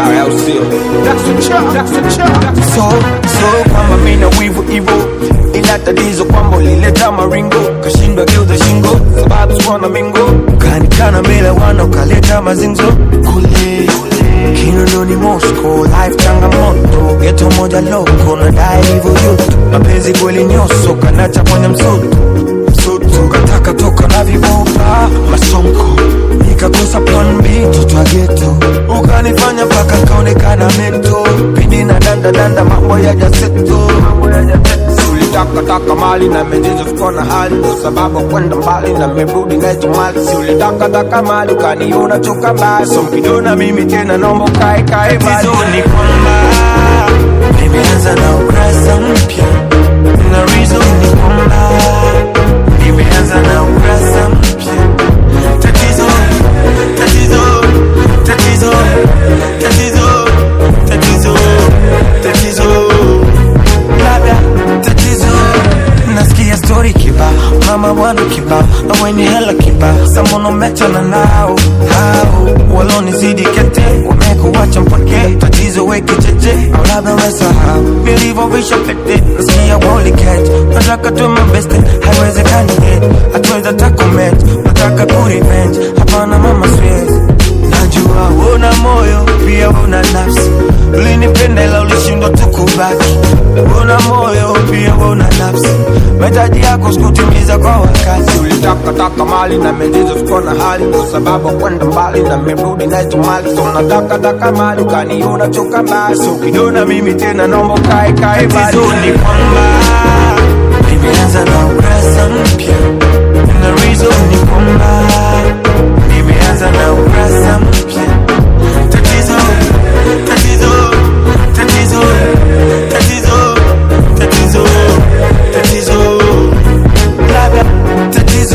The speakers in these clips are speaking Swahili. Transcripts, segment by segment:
chawe au sio so so kwamba mina wivu ivo ila tatizo kwamba ulileta maringo kashindwa geuza shingo sababu sikuona mingo ukanikana mbele wana ukaleta mazinzo kule kinondoni mosco life changamoto geto moja loko nadai hivyo yutu mapenzi kweli nyoso kanacha kwenye msutu msutu kataka toka na vibopa masonko nikakosa plan B toto wa geto ukanifanya mpaka kaonekana mento pindi na danda danda mambo ya jaseto ulitakataka mali na mejizo fikona hali ndo sababu kwenda mbali na merudi nacho mali si ulitakataka mali ukaniona choka mbali so mkidona mimi tena nombo kae kae mbali tatizo ni kwamba nimeanza na ukurasa mpya na reason ni kwamba nimeanza na ukurasa mpya tatizo tatizo tatizo tatizo tatizo tatizo labda tatizo nasikia story kiba mama bwana kiba na wenye hela kiba samono mechana nao hao walonizidi kete wamekuwacha mpake tatizo weke cheche au labda wesahau nilivyovisha pete nasikia woli catch nataka tu mabeste haiwezekani hit hatuweza takomet nataka kurevenge hapana mama siwezi najua una moyo pia una nafsi ulinipenda ila ulishindwa tu kubaki una moyo pia una nafsi mahitaji yako sikutimiza kwa wakati ulitakataka mali na mejizo fikona hali ndo sababu kwenda mbali na merudi nacho mali so natakataka mali ukaniona choka mbali so ukidona mimi tena nombo kae kae mbali tatizo ni kwamba nimeanza na ukurasa mpya na reason ni kwamba nimeanza na ukurasa mpya tatizo tatizo tatizo tatizo tatizo tatizo labda tatizo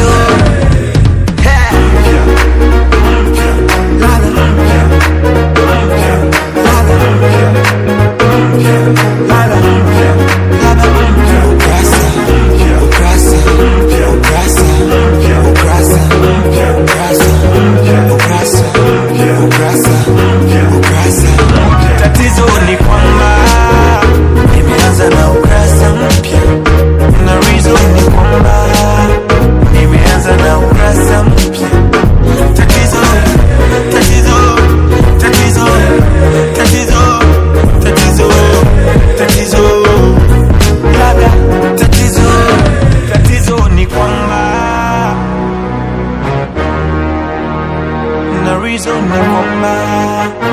tatizo ni kwamba nimeanza na ukurasa mpya na reason ni kwamba nimeanza na ukurasa mpya tatizo tatizo tatizo tatizo tatizo tatizo labda tatizo tatizo ni kwamba na reason ni kwamba